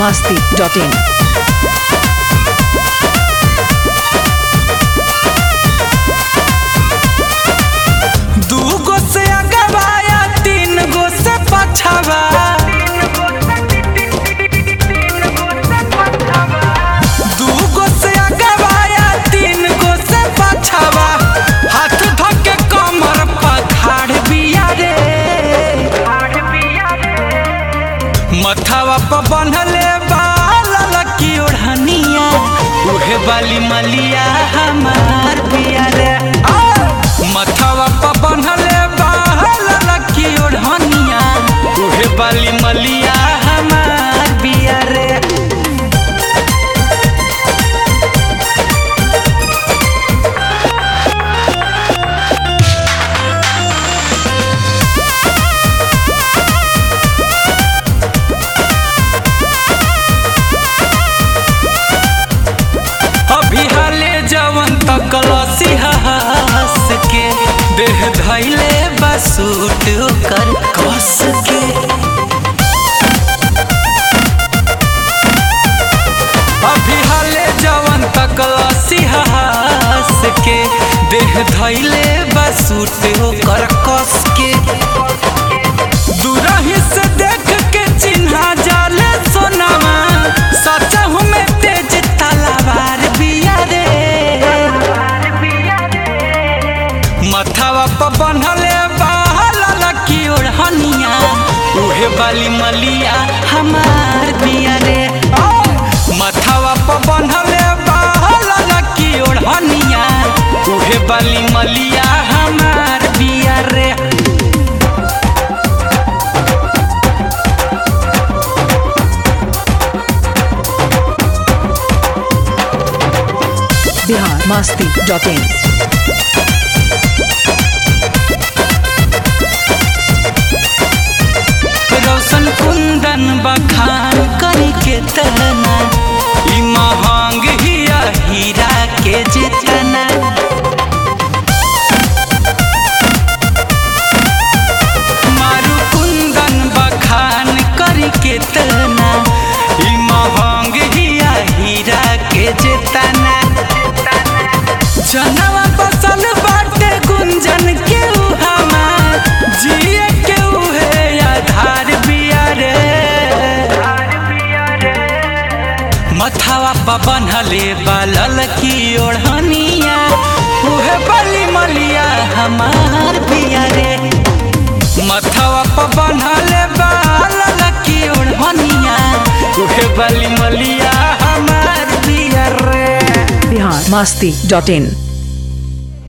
masti.in. दू गो से अगवाया तीन गो से पछवा दू गो से अगवाया तीन गो से पछवा हाथ धके कमर पखाड़ बिया रे मथवा पर बंधले बाल लकी ओढ़निया उहे बाली मलिया हमार बिया रे आ! मथवा पर बंधले बाल लकी ओढ़निया उहे बाली मलिया हमार बिया रे अभी हाले जवन तक लसी हंस के देह धैले बसूट कर कस के अभी हाले जवन तक लसी हंस के देह धैले बसूट कर कस के दूरही से देख के चिन्हा जाले सोनामा सच में तेज तलवार बिया रे मथवा पर बंधले बाल लकी ओढ़निया उहे बाली मलिया हमार बिया रे मथवा पर बंधले बाल लकी ओढ़निया उहे बाली मलिया हमार बिया रे Bihar masti.in. रोशन कुंदन बखान करी के तना ई महंग हिया हीरा के जितना मारू कुंदन बखान करी के तना ई महंग हिया हीरा के जितना जनवा बसल बाटे गुंजन के उहामा जिए के उहे आधार बिया रे मथवा पर बनहले बालल की ओढ़निया उहे बली मलिया हमार बिया रे मथवा पर बनहले बालल की ओढ़निया उहे बली मलिया हमार बिया रे Bihar masti.in.